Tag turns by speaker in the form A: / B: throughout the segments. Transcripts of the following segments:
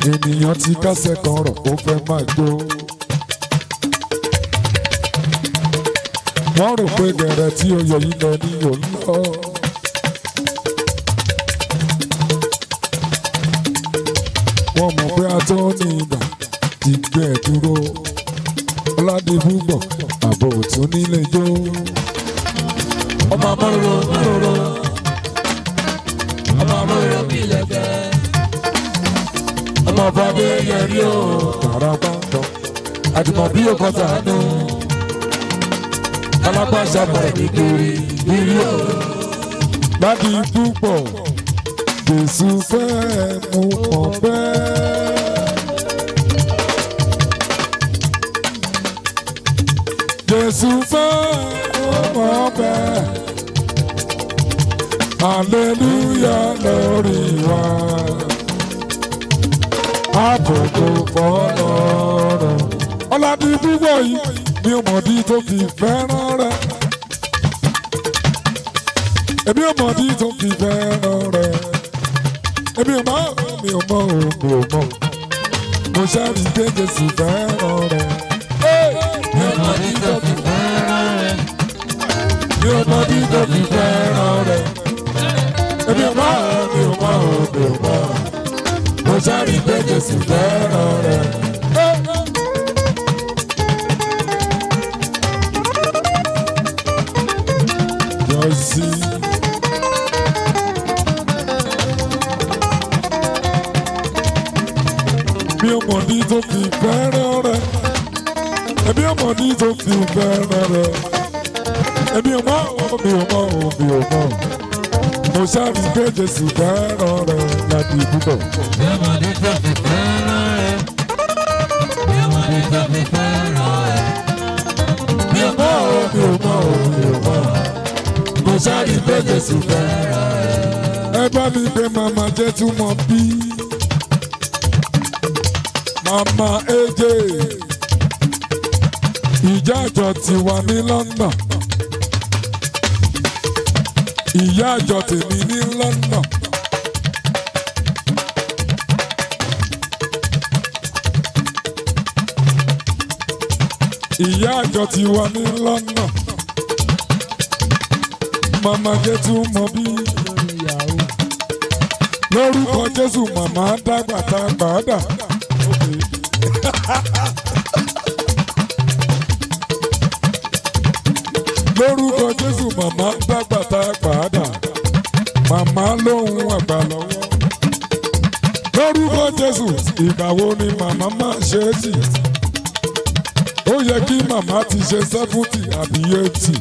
A: ènìyàn ti kásẹ̀ kan rọ̀ ó fẹ́ máa jó. wọ́n rò pé gẹ̀rẹ́ tí ó yọ yìí lọ ní òun lọ. wọ́n mọ̀ pé atọ́ ní ìgbà ti gbé ẹ̀ dúró. ọ̀làdìbùgbọ̀ àbò tún nílé jó. ọmọ amáròrò amáròrò ọmọ amáròrò bí lẹ́gbẹ́. ọmọ fàdé yẹrí o tààrà gbàgbọ́ àdìmọ̀ bí o kọ́ sànú. alápàṣà pẹ̀lú kiri ìrírí o. láti púpọ̀ jésù fẹ́ mú ọ̀pẹ́. jésù fẹ́ mú ọ̀pẹ́. hallelujah lórí wa. àbùkù fọlọ́run. ọ̀làdì púpọ̀ yìí mi ò mọ̀dí tó fi fẹ́ràn rẹ̀. èmi ò mọ̀dí tó fi fẹ́ràn rẹ̀ èmi ò mọ̀ mi ò mọ̀ o mi ò mọ̀ mo ṣáàrì pé jésù fẹ́ràn rẹ̀. mi ò mọ̀ ní tó fi fẹ́ràn rẹ̀. mi ò mọ̀ ní tó fi fẹ́ràn rẹ̀. èmi ò mọ̀ mi ò mọ̀ o mi ò mọ̀ mo ṣáàrì pé jésù fẹ́ràn rẹ̀. Jọ́sí. mi ò mọ̀ ní tó fi fẹ́ràn rẹ̀ ẹbí ò mọ̀ ní tó fi fẹ́ràn rẹ̀ ẹbí ò mọ̀ mi ò mọ̀ mi ò mọ̀ mo ṣáàbí pé jésù fẹ́ràn rẹ̀ láti púpọ̀.
B: Mi ò mọ̀ ní tó fi fẹ́ràn rẹ̀. Mi ò mọ̀ ní tó fi fẹ́ràn rẹ̀.
A: mi ò mọ̀ mi ò mọ̀ mi ò mọ̀ mo ṣáàbí pé jésù fẹ́ràn rẹ̀. ẹ bá mi pé màmá jẹ́ túmọ̀ bí. màmá èjè ìjà àjọ ti wà ní London ìyá àjọ tèmi ní London. ìyá àjọ ti wà ní London màmá jẹ́tú mọ bí lórúkọ Jésù màmá dàgbà tá a gbà á dà. lórúkọ jésù màmá dágbàtà gbàdà màmá lóhùn àgbà lọ́wọ́ lórúkọ jésù ìgbà wo ni màmá máa ṣe é tì ó yẹ kí màmá ti ṣe sẹ́fúntì àbí eighty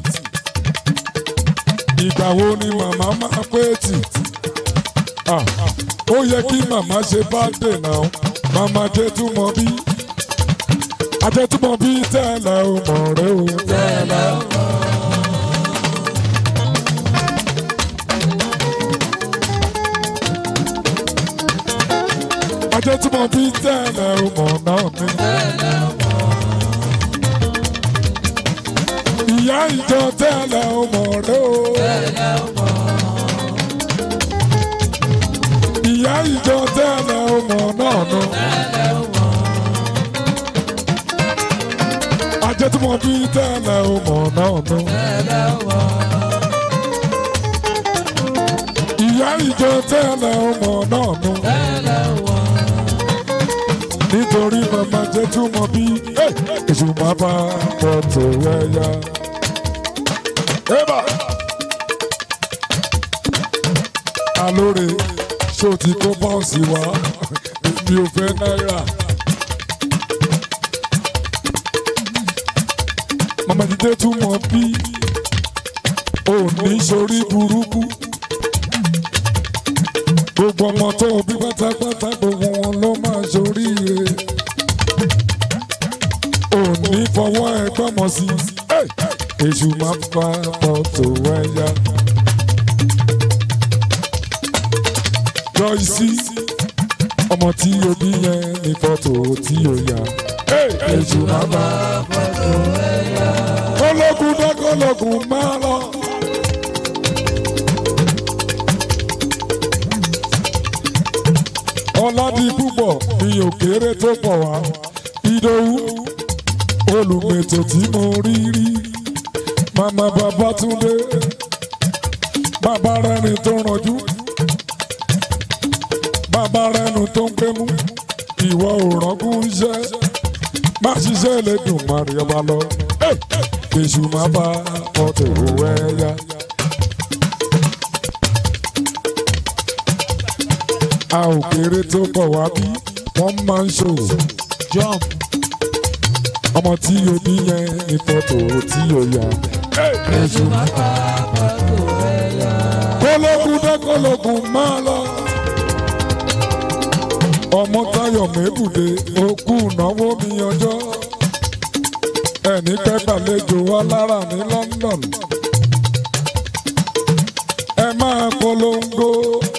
A: ìgbà wo ni màmá máa pé tì Ah, ó yẹ kí màmá ṣe báńdè náà màmá jẹ́ túmọ̀ bí ajẹ́túmọ̀ bí tẹ́lẹ̀ ò mọ̀ rẹ́ o tẹ́lẹ̀ ò mọ̀. ajẹ́ tí mo bí tẹ́lẹ̀ ọmọ náà mi. ìyá ìjọ tẹ́lẹ̀ ọmọ rẹ o. ìyá ìjọ tẹ́lẹ̀ ọmọ náà nù. ajẹ́ tí mo bí tẹ́lẹ̀ ọmọ náà nù. ìyá ìjọ tẹ́lẹ̀ ọmọ náà nù nítorí màmá jẹ́ túmọ̀ bí èṣù máa bá bọ̀ tó wẹ́yà. Ébà! Alóore ṣó ti kó bọ́ọ̀sì wá mi ò fẹ́ náírà. Màmá jíjẹ́ túmọ̀ bí òní sórí burúkú. Gbogbo ọmọ tó bí pátápátá gbogbo wọn ló máa ṣoríire. Òní fọwọ́ ẹgbọ́n mọ̀ sí. Èṣù máa ń fa fọ́tò ẹ̀yà. Joyce ọmọ tí o bí yẹn ní fọ́tò tí o yà. Èṣù máa bá fọ́tò ẹ̀yà. Kọ́lọ́gùn dákọ́lọ́gùn máa lọ. ọládì púpọ̀ mi ò kéré tó pọ̀ wá ìdòwú olùmètò tí mo rí rí màmá Babátúndé bàbá rẹni tó rànjú bàbá rẹnu tó ń gbémú ìwọ ò rọ́gùn iṣẹ́ má ṣiṣẹ́ lè dùn má rí ọba lọ èṣù má bá ọtẹ òwò ẹ̀yà. a ò kéré tó bọ̀ wá bí wọ́n máa ń ṣòwò
B: jump
A: ọmọ tí o bí yẹn ní fọ́tò tí o yà.
B: èṣù má pa pàtó ẹ̀yà.
A: kólógún dé kólógún máa lọ. ọmọ Táyọ̀ mébùdé okú náwó mi ọjọ́ ẹni pẹ́ gbàlejò wa lára ní London. ẹ máa polongo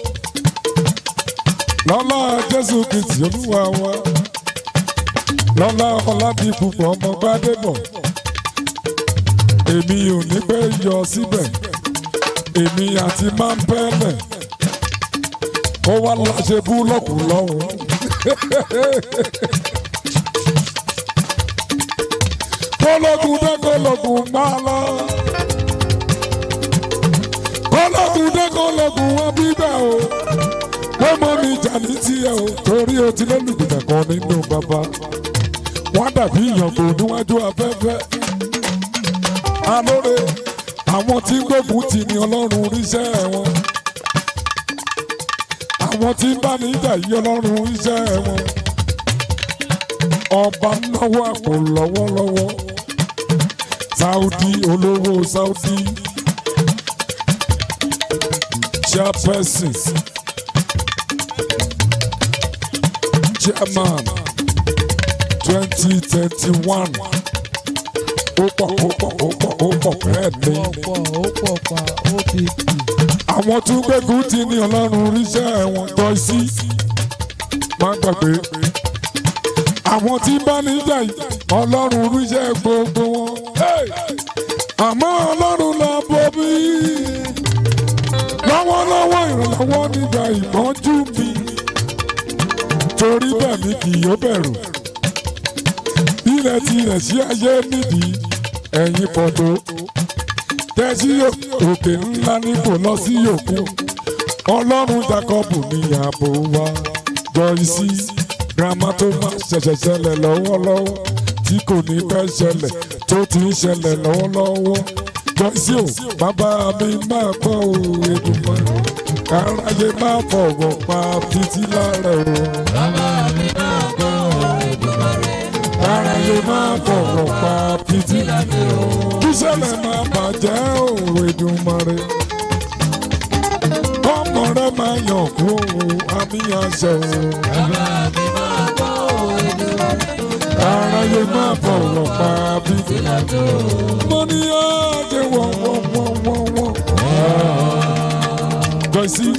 A: lọ́lá Jésù Kristi Olúwa wa lọ́lá Ọládìpúpọ̀ ọmọ Gbádébọ̀ èmi ò ní pẹ́ yọ síbẹ̀ èmi àti máa ń pẹ́lẹ̀ kó wá láṣẹ búlọ́ọ̀kù lọ́hùn. kólógùn dé kólógùn máa lọ. kólógùn dé kólógùn wọn bíbẹ̀ o. wọ́n mọ mi jà ní tiẹ̀ o torí o ti lólùgbìdà kan nínú bàbá. wọ́n dàbí ìyàngò níwájú afẹ́fẹ́. alóore àwọn tí gbógun ti ní ọlọ́run ríṣẹ́ wọn àwọn tí ń bá ní ìjà yí ọlọ́run ríṣẹ́ wọn ọba náwó àpò lọ́wọ́lọ́wọ́ Saudi olówó Saudi chairperson chairman twenty twenty one ó pọ̀ ó pọ̀ ó pọ̀ ó pọ̀ bẹ́ẹ̀ ni
B: pọ̀ ó pọ̀ pa ó ti kì.
A: àwọn tún gbẹ́gun ti ní ọlọ́run ríṣẹ́ wọn tọ́ sí má gbàgbé àwọn tí bá níjà yìí ọlọ́run ríṣẹ́ gbogbo wọn Hey! àmọ́ ọlọ́run la bọ́ bí lọ́wọ́lọ́wọ́ ìrànlọ́wọ́ nígbà ìpọ́njú mi torí bẹ́ẹ̀ mi kì yóò bẹ̀rù ilẹ̀ tirẹ̀ sí ayé nídìí ẹ̀yìn pọ̀tó tẹ́sí òkè ńlá ní kò lọ sí òkú ọlọ́run Jákọ́bù ní ààbò wa Joyce girama tó máa ṣẹ̀ṣẹ̀ ṣẹlẹ̀ lọ́wọ́lọ́wọ́ tí kò ní fẹ́ ṣẹlẹ̀ tó ti ń ṣẹlẹ̀ lọ́wọ́lọ́wọ́ Joyce o bàbá mi máa gbọ́ o Èdùmàrè káráyé máa fọwọ́ pa títí lára o
B: bàbá mi náà gbọ́ Èdùmàrè.
A: káráyé máa fọwọ́ pa títí lára o kíṣẹ̀lẹ̀ máa bàjẹ́ o Èdùmàrè ọmọ rẹ máa yàn kú o àmì àṣẹ o.
B: bàbá mi náà gbọ́ Èdùmàrè.
A: aráyé máa fọwọ́ pa bí.
B: ìlàjò
A: mo ní àjẹ wọ́n wọ́n wọ́n wọ́n wọ́n. Joyce.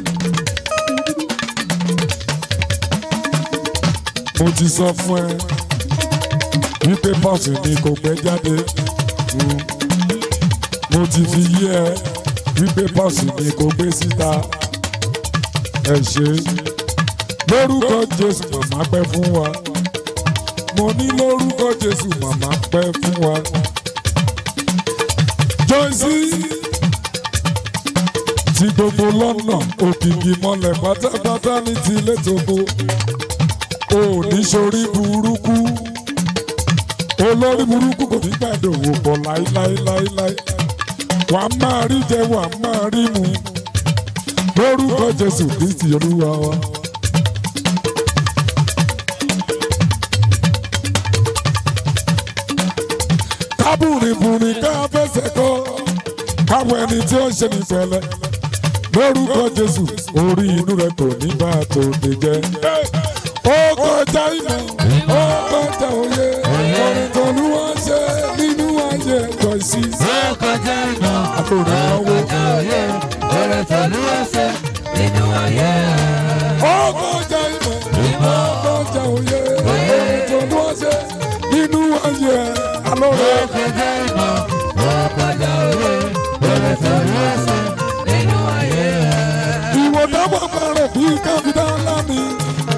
A: mo ti sọ fún ẹ wípé pọ́ọ̀sì ni kò gbé jáde. Mm. mo ti fi yí ẹ wípé pọ́ọ̀sì ni kò gbé síta. ẹ ṣe lórúkọ Jésù màmá pẹ́ fún wa mo ní lórúkọ Jésù màmá pẹ́ fún wa. Joyce ti gbogbo lọ́nà òkìkí mọ́lẹ̀ pátápátá ní tilé tóko ò ní sórí burúkú olórí burúkú kò ní gbàdòwò pọ̀ láíláíláíláí wàá máa rí jẹ wàá máa rí mu lórúkọ Jésù Kristi Olúwa wa. kábùrìbùrì ká fẹsẹ̀ kọ́ káwọn ẹni tí ó ń ṣe ní pẹ̀lẹ́ lórúkọ Jésù orí inú rẹ kò ní bá a tó lè jẹ. ó kọjá ìmọ̀ ó kọjá òye orin tó ní wọ́n ṣe nínú ayé Joyce.
B: ó kọjá ìmọ̀
A: àtòrò náwó
B: kọjá òye ọ̀rẹ́ pẹ̀lú ẹsẹ̀ nínú ayé.
A: ó kọjá ìmọ̀ ó kọjá òye orin tó ní wọ́n ṣe nínú ayé alóore.
B: ó kọjá ìmọ̀ ó kọjá òye ọ̀rẹ́ pẹ̀lú ẹsẹ̀ nínú ayé.
A: ìwọ dábọ̀ parẹ̀ bí káfíńdà ńlá mi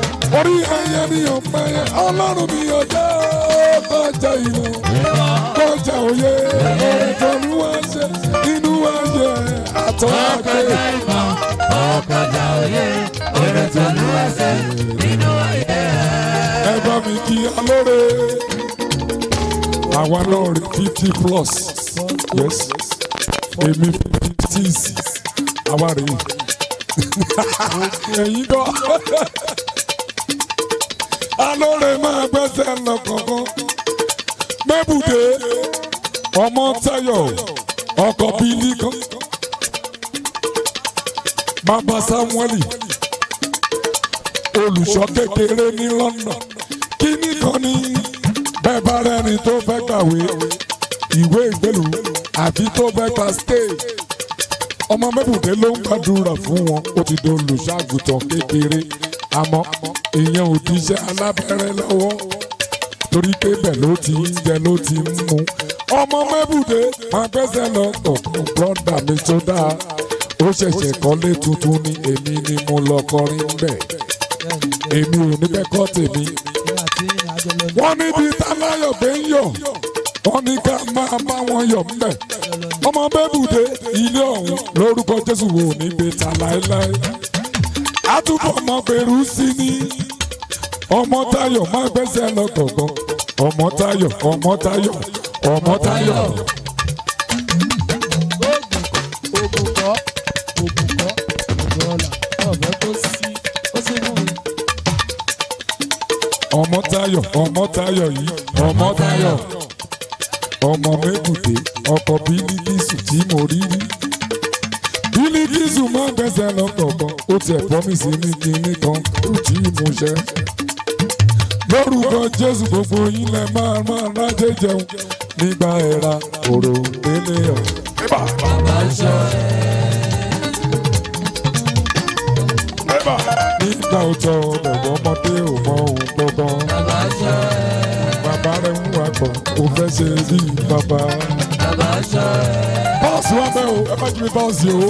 A: torí ẹyẹ mi ò pẹ́yẹ ọlọ́run mi ò jẹ́ kọjá ìmọ̀ kọjá òye ìtọ́lúwà ṣe inú ayé àtọ́ àgbẹ̀.
B: ọkọjà ìmọ̀ ọkọjà òye oore tó lù wá ṣe nínú ayé
A: ẹ bá mi kí alóore àwa náà rí fifty plus yes èmi fifty six àwa rí ẹ̀yin kọ́ alóore máa gbẹ́sẹ̀ lọ kọ̀ọ̀kan mẹ́bùdé ọmọ Táyọ̀ ọkọ̀ bílí kan bàbá Samuel olùṣọ́ kékeré ní London kíní kan ní bẹ́ẹ̀ bá rẹ́ni tó fẹ́ kàwé ìwé ìgbélú àbí tó fẹ́ gba stage ọmọ mẹ́bùdé ló ń gbàdúrà fún wọn ó ti di olùṣàgùtàn kékeré àmọ́ ìyẹn ò ti ṣe alábẹ́rẹ́ lọ́wọ́ torí pé bẹ́ẹ̀ ló ti ń jẹ ló ti ń mu ọmọ mẹ́bùdé máa gbẹ́sẹ̀ lọ tọ̀kùn brọ́dà mi tó dáa ó ṣẹ̀ṣẹ̀ kọ́lé tuntun ni èmi ni mo lọ kọrin bẹ́ẹ̀ èmi ò ní bẹ́ẹ̀ kọ́ tèmi wọ́n níbi táláyọ̀ gbé ń yọ̀ wọ́n ní ká máa bá wọn yọ̀ ńbẹ̀ ọmọ bẹ́bùdé ilé ọ̀hún lórúkọ Jésù wò ní bẹ́tà láéláé àtúbọ̀ ọmọ bẹ̀rù sí ni ọmọ Táyọ̀ má gbẹ́sẹ̀ lọ kọ̀ọ̀kan ọmọ Táyọ̀ ọmọ Táyọ̀ ọmọ Táyọ̀
C: ògùnkọ́ ògùnkọ́ ògùnọ̀là ọ̀fẹ́ tó sí ó sì mú mi.
A: ọmọ Táyọ̀ ọmọ Táyọ̀ yìí ọmọ Táyọ̀ ọmọ mẹ́bùdé ọkọ̀ bílíkìsù tí mo rí rí bílíkìsù máa ń gbẹ́sẹ̀ lọ kọ̀ọ̀kan ó tiẹ̀ pọ́mìsì ní kinní kan kò tí ì mú ṣẹ. lórúkọ Jésù gbogbo yín lẹ máa máa rájẹ jẹun nígbà ẹ̀ra òrò délé ọ̀.
B: bàbá ṣọ
A: nígbà òjò bẹ̀rẹ̀ ọmọdé ò mọ òun gbọ́ngàn.
B: bàbá ṣọ
A: bàbá rẹ̀ ń wakọ̀ ó fẹ́ ṣe bí bàbá.
B: bàbá ṣọ
A: bọ́ọ̀sì wa bẹ́ẹ̀ o ẹ má jí mi bọ́ọ̀sì o.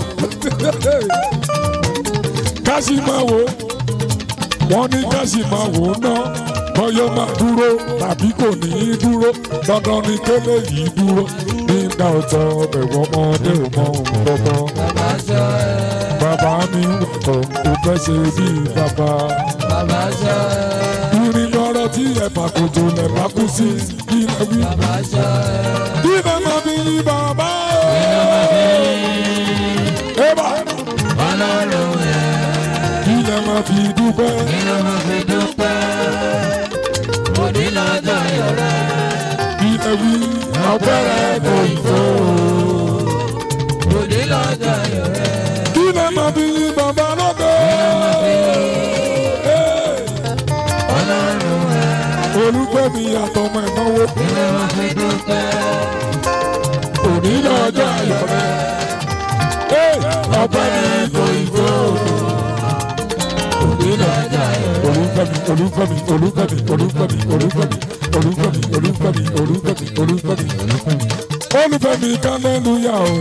A: káṣí máa wò ó wọ́n ní káṣí máa wò ó ná bọ́yọ́ máa dúró tàbí kò ní í dúró dandan ni kélé yìí dúró nígbà ọ̀tọ̀ bẹ̀rù ọmọdé ò mọ òun gbọ́ngàn.
B: bàbá ṣọ
A: bàbá mi ń wakọ̀ ó fẹ́ ṣe bí bàbá.
B: bàbá ṣọ
A: irin lọ́rọ̀ tí ẹ̀fà kòtò lẹ̀ bá kú sí ilẹ̀ wí.
B: bàbá ṣọ
A: Ibẹ̀ máa fi yí bàbá o. Eba
B: ọlọ́run ẹ̀
A: ilẹ̀ máa fi dúpẹ́.
B: nínú mo fi dúpẹ́ òní lọ́jọ́ ìrẹ́
A: Ilẹ̀ wí ọ̀pẹ̀rẹ̀ kò ìfò.
B: òní lọ́jọ́ ìrẹ́
A: Ilẹ̀ máa fi yí bàbá lọ́dọ̀.
B: ọlọ́run ẹ̀
A: Olúgbẹ̀mí àtọmọ ìnáwó.
B: nínú mo fi dúpẹ́
A: Òní lọ́jọ́ ayọ̀ rẹ̀. Ọ̀pẹ̀rẹ̀ kò ìfò.
B: òní lọ́jọ́ ìrẹ́
A: Olúgbẹ̀mí Olúgbẹ̀mí Olúgbẹ̀mí Olúgbẹ̀mí Olúgbẹ̀mí Olúgbẹ̀mí Olúgbẹ̀mí Olúgbẹ̀mí Olúgbẹ̀mí. Olúfẹ́mi kálẹ́lúyà o.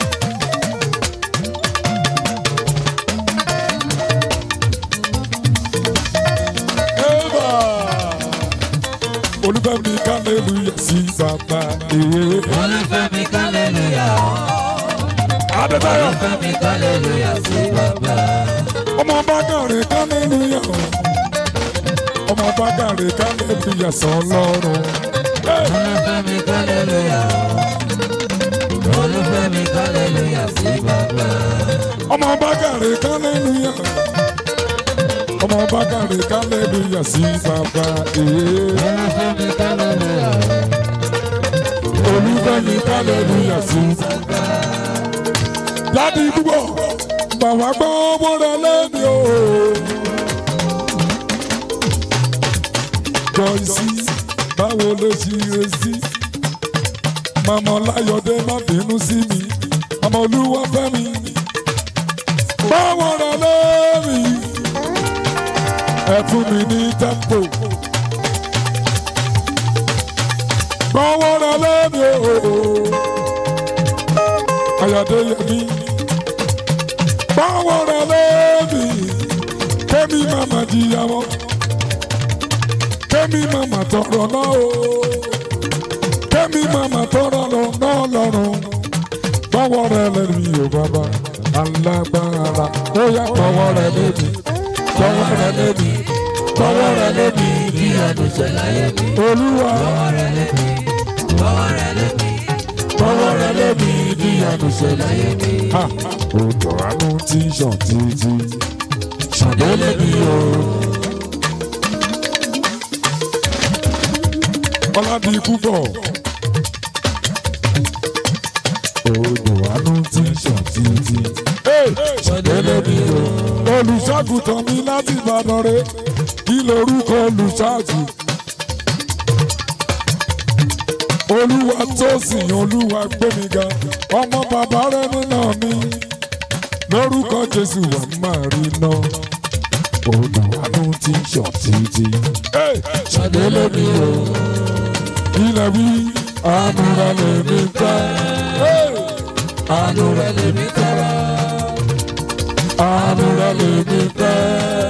A: Eva. Olúfẹ́mi kálẹ́lúyà sí bàbá èyí.
B: olùfẹ́mi kálẹ́lúyà
A: Adébáyọ̀
B: olùfẹ́mi kálẹ́lúyà sí bàbá
A: ọmọ bákàrẹ̀ kálẹ́lúyà o. Ọmọ bákàrẹ̀ kálẹ́lúyà sọ lọ́rùn.
B: olùfẹ́mi kálẹ́lúyà olùfẹ́mi kálẹ́lúyà sí bàbá
A: ọmọ bákàrẹ̀ kálẹ́lúyà ọmọ bákàrẹ̀ kálẹ́lúyà sí bàbá èyí.
B: olùfẹ́mi kálẹ́lúyà
A: olùfẹ́mi kálẹ́lúyà sí bàbá. láti dúpọ̀ bàbá gbọ́ owó rẹ lẹ́nu o. Joyce báwo ló ṣe rẹ sí. màmá ọláyọ̀dé má bínú sí mi màmá olúwa fẹ́ mi. báwo rẹ lẹ́nu ẹ fún mi ní tempo. gbọ́wọ́ rẹ lẹ́nu o. Ayọ̀dé Yẹmí. Gbọ́wọ́ rẹ lẹ́nu. Kémi màmá jìyàwó. kẹ́mi màmá tọrọ náà o kẹ́mi màmá tọrọ náà lọ́rùn tọwọ́ rẹ lẹ́nu yóò bàbá alágbára ó yá tọwọ́ rẹ lẹ́nu tọwọ́ rẹ lẹ́nu tọwọ́ rẹ lẹ́nu
B: ìyanu ṣe láyé mi.
A: olúwa
B: Bọ́wọ́ rẹ lébi, bọ́wọ́ rẹ lébi,
A: tọwọ́ rẹ lẹ́nu ìdíyanu ṣẹlẹ̀.
B: láyé mi.
A: Ha! Odò àánú tí ń ṣàn títí ṣàdélé bí o. Ọládì púpọ̀. Odò àánú tí ń ṣàn títí ṣàdélé bí o. Olùṣàgùtàn mi láti Ìbàdàn rẹ̀ kí lorúkọ olùṣàgùn. olúwa tó sìn olúwa gbẹmíga ọmọ bàbá rẹ nínà mi lórúkọ jésù wà máa rí iná odò àánú tí ń ṣàn títí. ṣàdé lómi o ilẹ̀ wí àánú rẹ lè mi fẹ́. àánú rẹ lè mi tọrọ. àánú rẹ lè mi fẹ́.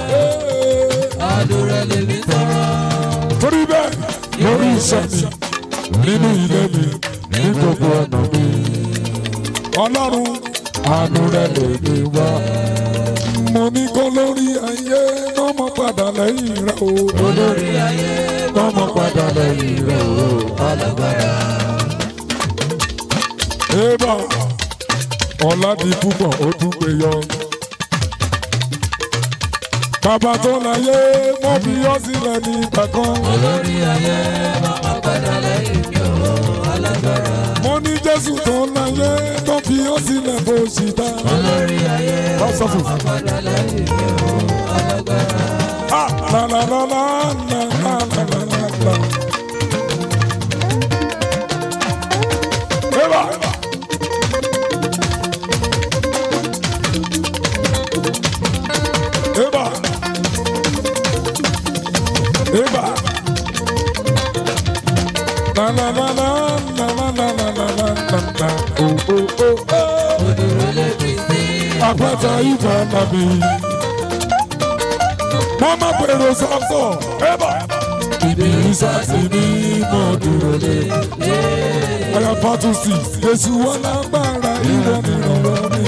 B: Àánú rẹ lèmi tọrọ.
A: torí bẹ́ẹ̀ lórí iṣẹ́ mi nínú ilé mi ní gbogbo ọ̀nà mi. ọlọ́run àánú rẹ lè mi wá. mo ní kó lórí ayé lọ́mọ padà lẹ́yìn rẹ o.
B: Olórí ayé
A: lọ́mọ padà lẹ́yìn rẹ o.
B: alágbára.
A: Ébà ọ̀làdì púpọ̀ ó tún gbé yọ. Bàbá tó láyé mo fi yọ sílẹ̀ ní ìgbà kan.
B: Olórí ayé máa padà lẹ́yìn mi ò alágbára.
A: Mo ní Jésù tó láyé tó fi yọ sílẹ̀ bó ṣì dá.
B: Olórí ayé
A: Lọ́sọ̀fù.
B: máa padà lẹ́yìn mi ò alágbára.
A: Ah, la la la la la la la la la la. Ébà. Ébà. Ébà. La la la la la la la la la la la la. Oh oh oh oh.
B: Odúró lébi sí
A: Àpáta ìfà nàbí. Mama pèrò sọ́kọ̀. Ébà. Ibi ìsàsì ní mọ̀ dúró lé. Ọ̀yà pàtó sí. Èsù wọn lágbára ìwọ nìrànwọ́ mi.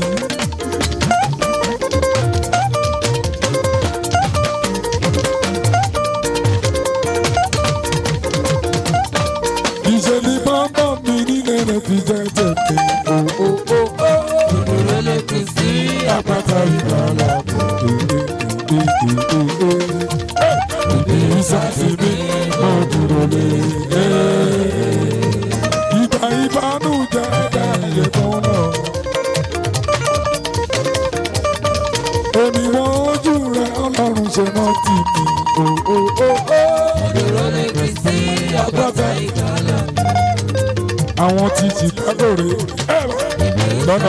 A: Ìṣe ni bàbá mi nílé rẹ̀ fi jẹ́ tètè. O o o o.
B: Odúró lébi sí
A: Àpáta ìgbàlà bọ̀. Ibi ìsàsì ní mọ̀ dúró lé. Ìgbà ìbánújẹ́ ẹ̀dá ìyè kan náà. Èmi wọ́n ojú rẹ̀ ọlọ́run ṣe náà tì mí. O o o o.
B: Odúró lébi sí àpáta ìgbàlà.
A: Àwọn ti Chicago rè é lọ́nà.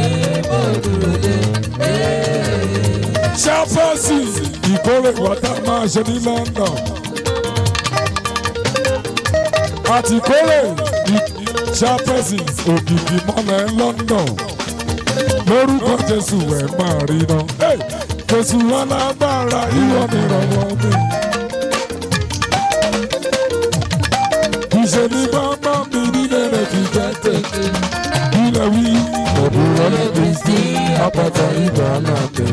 A: Ṣáfọ́sì ìkórè wọ́tá máa ṣe ní London. Àti kórè ṣáfọ́sì òkìkí mọ́lẹ̀ London. Lórúkọ Jésù ẹ̀ máa rí náà. Jésù alágbára ìwọ ni ìrànwọ́ mi. Ìṣe ni bàbá mi nílé rẹ̀ fi jẹ́ tètè. Ilẹ̀ wí. Òdùrọ̀ lẹ́bi sí àpáta ìgbà náà tẹ̀.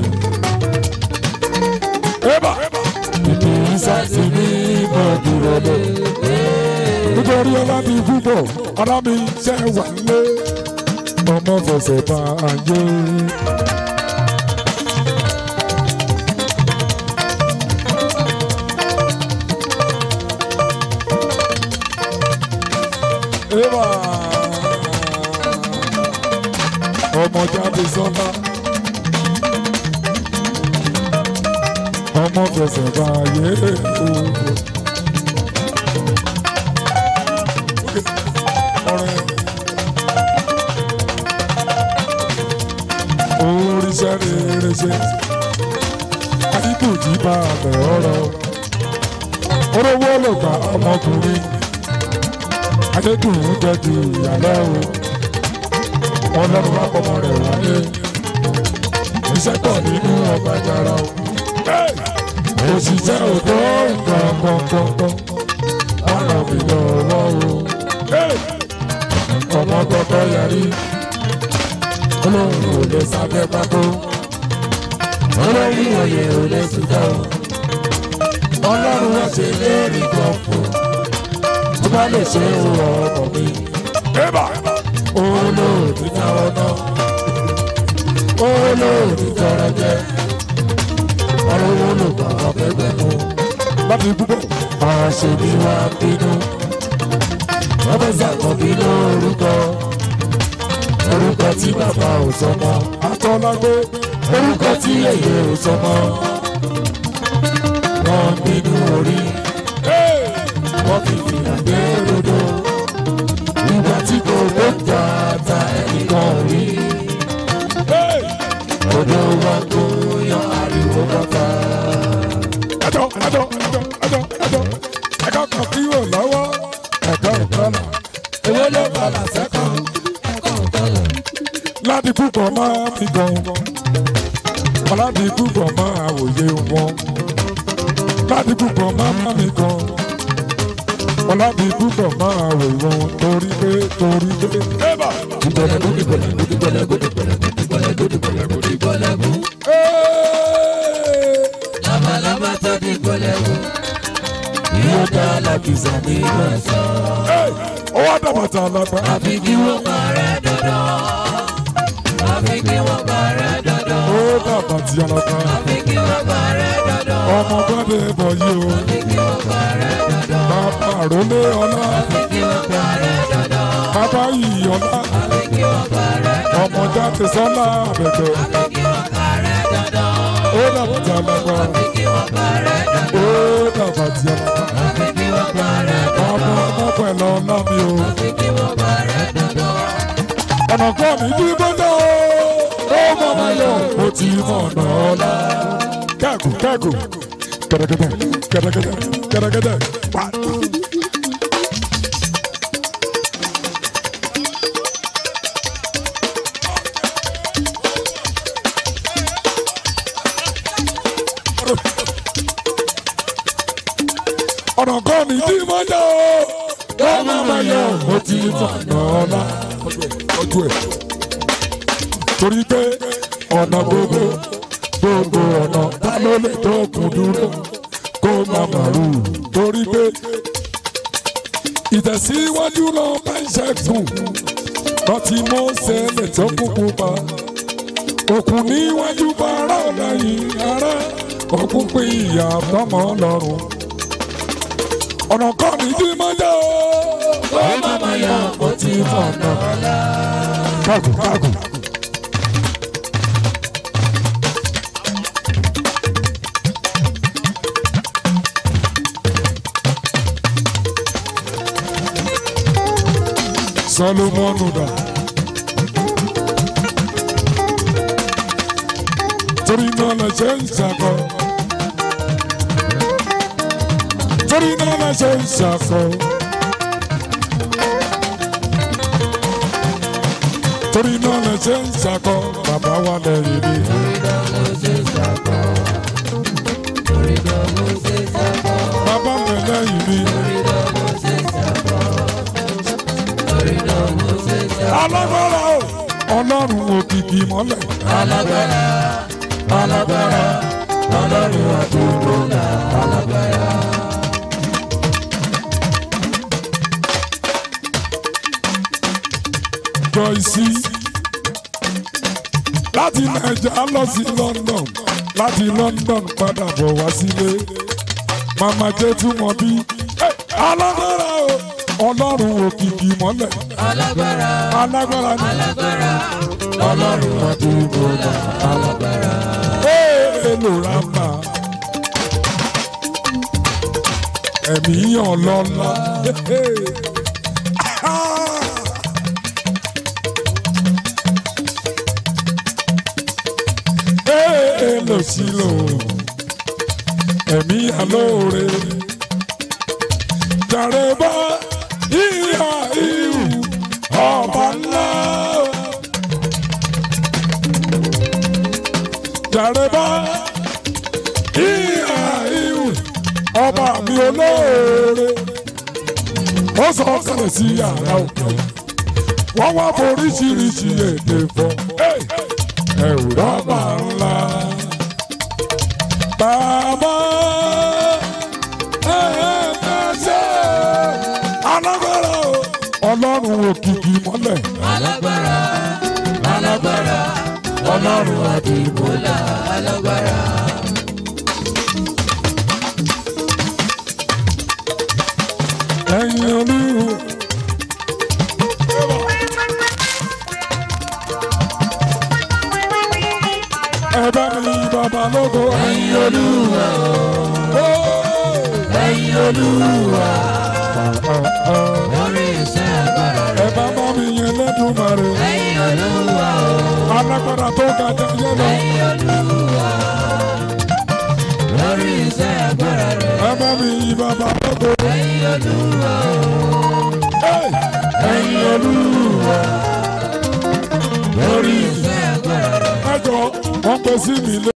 A: Ébà. Ìdí ìsàsì ní ìmọ̀dúró lé. Nítorí ọlámi púpọ̀, ọlámi ṣẹ́ wà lé. Ọmọ fẹsẹ̀ bá ayé. Ébà. Ọmọ jáde sọ́lá. Ọmọ fẹsẹ̀ bá ayé òwò. Ọ̀rẹ́. Oríṣẹ́ rere ṣe. Àdìbò jí bá abẹ̀ ọ̀rọ̀. Orówó ló gba ọmọkùnrin. Adédùn jẹ́ ju ìyàlẹ́ o. Ọlọ́run wá pọmọ rẹ̀ wáyé. Iṣẹ́ pọ̀ nínú ọgbà ìjàrá o. òṣìṣẹ́ òtó nǹkan kọ̀ọ̀kan wọ́n ràn mí lọ́wọ́ o. ọmọ kọ́kọ́ yarí olóhùn ò lè sábẹ́ pákó
B: olórí oyè ò lè sùtọ́
A: ọlọ́run wá ṣe lérí kan fún
B: tó bá lè ṣe é wọ ọmọ mi
A: olóòtú náwó náà olóòtú tọrọ jẹ
B: ọ̀rọ̀ owó ló gbà ọ̀gbẹ́gbẹ́ mu
A: láti púpọ̀
B: àṣẹ ni wà á bínú wọ́n fẹ́ sàkọ́bí lórúkọ orúkọ tí bàbá ò sọmọ
A: àtọ́lágbé
B: orúkọ tí èyí ò sọmọ wọ́n bínú orí wọ́n fi fìlà gbé rodo ìgbà tí kò tó ta ta ẹnìkan rí odò wa kó yan ariwo bàbá.
A: ẹjọ ẹjọ ẹjọ ẹjọ ẹjọ ẹjọ kan kí wò lọ́wọ́ ẹjọ ìkọlà
B: owó ló padà sẹ́kọ̀ọ́
A: láti púpọ̀ máa fi gan láti púpọ̀ máa wòye wọn láti púpọ̀ máa mi gan láti púpọ̀ máa wòye wọn torí pé torí pé. ẹ̀bà.
B: ìgbọ̀lẹ́gùn ìgbọ̀lẹ́gùn ìgbọ̀lẹ́gùn ìgbọ̀lẹ́gùn ìgbọ̀lẹ́gùn ìgbọ̀lẹ́gùn ìgbọ̀lẹ́gùn.
A: Hey!
B: labalábá tó di gbọ̀lẹ́gùn yóò dá alákìsà ní ìgbọ̀nsán.
A: Hey! ó wá dàbàtà lágbá.
B: àfi kí wọ́n parẹ́ dandan. àfi kí wọ́n parẹ́ dandan.
A: ó dàbàtì alágbá.
B: àfi kí wọ́n parẹ́ dandan.
A: ọmọ gbọ́dọ̀ bọ̀ yìí o.
B: àfi kí wọ́n parẹ́ dandan.
A: bàbá àrólé ọlá.
B: àfi kí wọ́n parẹ́ dandan.
A: bàbá yìí ọlá.
B: àfi kí wọ́n parẹ́ dandan.
A: ọmọ jáde sọ́lá àbẹ̀tẹ̀.
B: àfi kí wọ́n parẹ́ dandan.
A: ó dàbàtì alágbá.
B: àfi kí wọ́n parẹ́ dandan.
A: ó dàbàtì alágbá.
B: àfi kí wọ́n parẹ́ dandan.
A: ọmọ ọmọ pẹ̀lú ọlá mi o.
B: àfi kí wọ́n parẹ́ dandan.
A: ọ̀nà kan mi ní gbọ́dọ̀ o. ó mọ̀ máa yọ. mo ti mọ̀ ọ̀nà ọlá. kẹ́ẹ̀kù kẹ́ẹ̀kù. kẹ́dẹ́kẹ́dẹ́ kẹ́dẹ́kẹ́dẹ́ kẹ́dẹ́kẹ́dẹ́. pa. ọ̀nà kan mi ní gbọ́dọ̀ o. ó mọ̀ máa yọ. mo ti mọ̀ ọ̀nà ọlá. ojú ẹ̀ torí pé ọ̀nà gbogbo gbogbo ọ̀nà ta ló lè tó kùn dúró kó má màrú torí pé ìtẹ̀síwájú lọ bá ń ṣẹ́gun lọ́tí Mósè lè tó kúkú pa òkun níwájú bá ara ọ̀làyìn ara òkun pín ìyá tọmọ lọ́rùn ọ̀nà kan ní tí mo jẹ́ o.
B: ó máa yọ mo ti mọ̀ náà.
A: kágùn kágùn. Solomonu dà. Torí náà lè ṣe ń ṣàkọ. Torí náà lè ṣe ń ṣàkọ. Torí náà lè ṣe ń ṣàkọ. Bàbá wa lẹ́yìn ni. Bàbá mi lẹ́yìn ni. Alágbára o. Ọlọ́run òkìkí mọ́lẹ̀.
B: alágbára alágbára ọlọ́run àdúgbò náà alágbára.
A: Joyce láti Naija lọ sí London láti London padà bọ̀ wá sílé màmá jẹ́ túmọ̀ bí alágbára o ọlọ́run òkìkí mọ́lẹ̀
B: alágbára
A: alágbára ni
B: alágbára ọlọ́run àdúgbò náà alágbára.
A: èèlò rámbà ẹ̀mí yàn lọ́la. èèlò sílò ẹ̀mí àlóore jàre bá ìhà ìhù ọba ńlá. jàre bá ìhà ìhù ọba mi olóore ó sọ kalẹ̀ sí yàrá òkè wọ́n wá foríṣiríṣi èdè fọ́ ẹ̀rù rọ́bà ńlá bàbá ẹ̀ẹ́dẹ́sẹ̀ alágbára o ọlọ́run òkìkí mọ́lẹ̀
B: alágbára alágbára ọlọ́run àdìmúlà alágbára.
A: ẹ̀yin olúwo. ẹ bá mi bàbá lógo ẹ̀yin olúwa.
B: ẹ̀yin olúwa lórí iṣẹ́ agbára
A: ẹ bá bá mi yẹn lẹ́dùnmarè
B: ẹ̀yin olúwa
A: alágbára tó ga jẹ yẹn lọ.
B: ẹ̀yin olúwa lórí iṣẹ́ agbára rẹ̀
A: ẹ bá mi bàbá lógo
B: ẹ̀yin olúwa
A: ẹ̀yin olúwa.
B: lórí iṣẹ́ agbára rẹ̀.
A: ẹ jọ wọn pè sí mi lé.